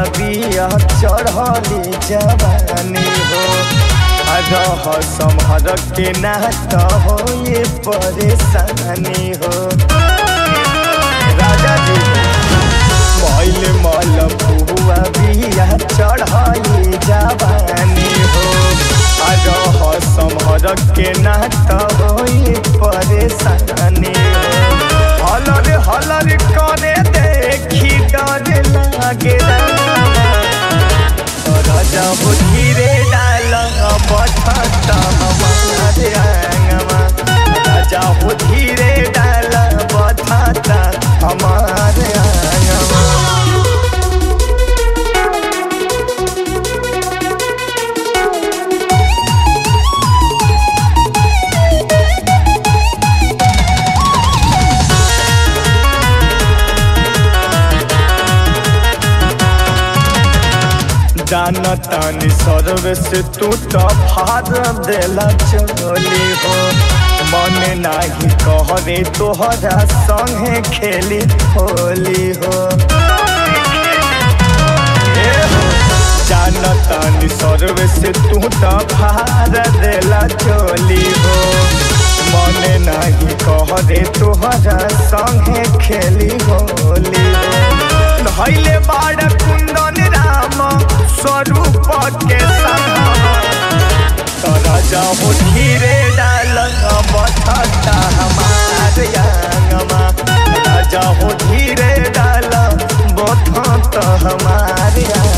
बिया चढ़ली जवानी हो रह समहर के ना तो हो ये परेशानी हो राजा जी मैल मल बुआ बिया चढ़ली जवानी हो रह समहर के ना तो हो ये परेशानी हो हलर हलर करे देखी डर लागे राजा हो धीरे डाल बठता हमारे आंगवा राजा हो धीरे डाल बठता हमारे आंगवा जाना तानी सर्वे से तू तो फार देला चली हो मन नाही कहरे तोहरा संगे खेली होली हो ए हो, जाना तानी सर्वे से तू तो फार देला चली हो मन नाही कहरे तोहरा संगे खेली होली हो धैले बाड़ कुंदन राम स्वरूप के राजा हो धीरे डाल बठता हमारे आंगमा राजा हो धीरे डाल बठता हमारे